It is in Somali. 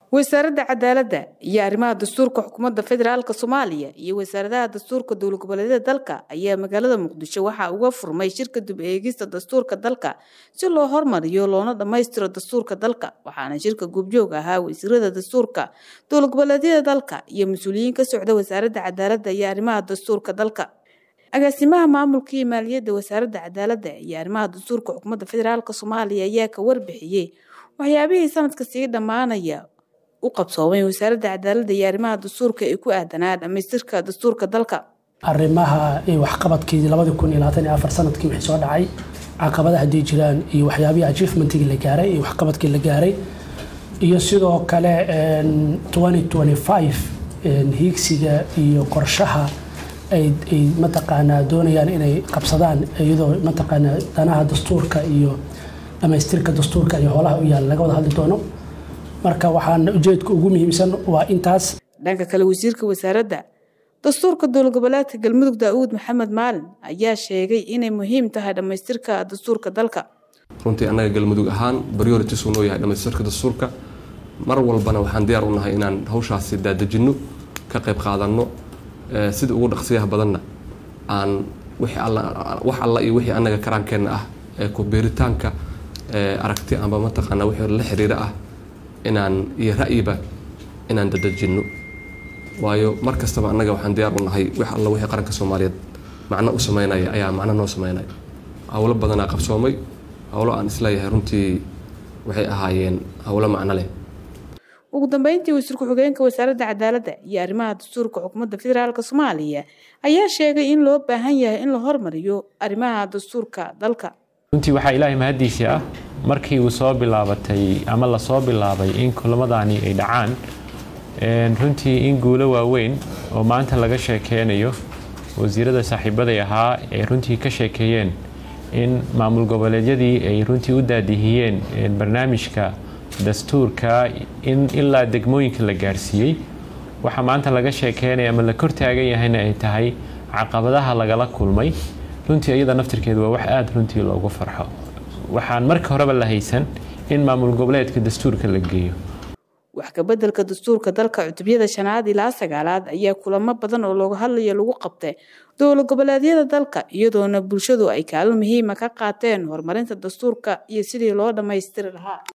wasaaradda cadaaladda iyo arrimaha dastuurka xukuumadda federaalk soomaaliya iyo wasaaradaha dastuurka dowlad goboleedyada dalka ayaa magaalada muqdisho waxaa uga furmay shirka dib eegista dastuurka dalka si loo hormariyo loona dhammaystiro dastuurka dalka waxaana shirka goobjoog ahaa wasiirada dastuurka dowlad goboleedyada dalka iyo mas-uuliyiin ka socda wasaaradda cadaaladda iyo arrimaha dastuurka dalka agaasimaha maamulka iyo maaliyadda wasaaradda cadaaladda iyo arrimaha dastuurka xukuumadda federaalk soomaaliya ayaa ka warbixiyey waxyaabihii sanadka sii dhammaanaya u qabsoomay wasaaradda cadaaladda iyo arrimaha dastuurka ee ku aadanaa dhammaystirka dastuurka dalka arrimaha waxqabadkii labadii kun iyo labaatan iyo afar sanadkii wixii soo dhacay caqabadaha haddii jiraan iyo waxyaabihii achievementigii la gaaray iyo waxqabadkii la gaaray iyo sidoo kale twenty twenty five hiigsiga iyo qorshaha ay mataqaanaa doonayaan inay qabsadaan iyadoo mataqaanaa danaha dastuurka iyo dhammaystirka dastuurka iyo howlaha u yaala laga wada hadli doono marka waxaan ujeedka ugu muhiimsan waa intaas dhanka kale wasiirka wasaaradda dastuurka dowlad goboleedka galmudug daa'uud maxamed maalin ayaa sheegay inay muhiim tahay dhammaystirka dastuurka dalka runtii annaga galmudug ahaan priorities uu noo yahay dhammaystirka dastuurka mar walbana waxaan diyaar u nahay inaan hawshaasi daadejinno ka qayb qaadanno sida ugu dhaqsiyaha badanna aan wax alla iyo wixii annaga karaankeenna ah ee ku beeritaanka aragti amba mataqaanaa wixii la xiriira ah inaan iyo ra'yiba inaan dadejinno waayo mar kastaba annaga waxaan diyaar u nahay wax alla wixii qaranka soomaaliyeed macno u sameynaya ayaa macno noo sameynaya howlo badanaa qabsoomay howlo aan isleeyahay runtii waxay ahaayeen howlo macno leh ugu dambeyntii wasiir ku-xigeenka wasaaradda cadaaladda iyo arrimaha dastuurka xukuumadda federaalk soomaaliya ayaa sheegay in loo baahan yahay in la hormariyo arrimaha dastuurka dalka runtii waxaa ilaahay mahaddiisii ah markii uu soo bilaabatay ama lasoo bilaabay in kulamadani ay dhacaan runtii in guulo waaweyn oo maanta laga sheekeynayo wasiirada saaxiibaday ahaa ay runtii ka sheekeeyeen in maamul goboleedyadii ay runtii u daadihiyeen barnaamijka dastuurka in ilaa degmooyinka la gaarsiiyey waxaa maanta laga sheekeynaya ama la kor taagan yahayna ay tahay caqabadaha lagala kulmay runtii iyada naftirkeedu waa wax aada runtii loogu farxo waxaan marka horeba la haysan in maamul goboleedka dastuurka la geeyo wax kabeddelka dastuurka dalka cutubyada shanaad ilaa sagaalaad ayaa kulamo badan oo looga hadlayo lagu qabtay dowlad goboleedyada dalka iyadoona bulshadu ay kaalin muhiima ka qaateen horumarinta dastuurka iyo sidii loo dhammaystiri lahaa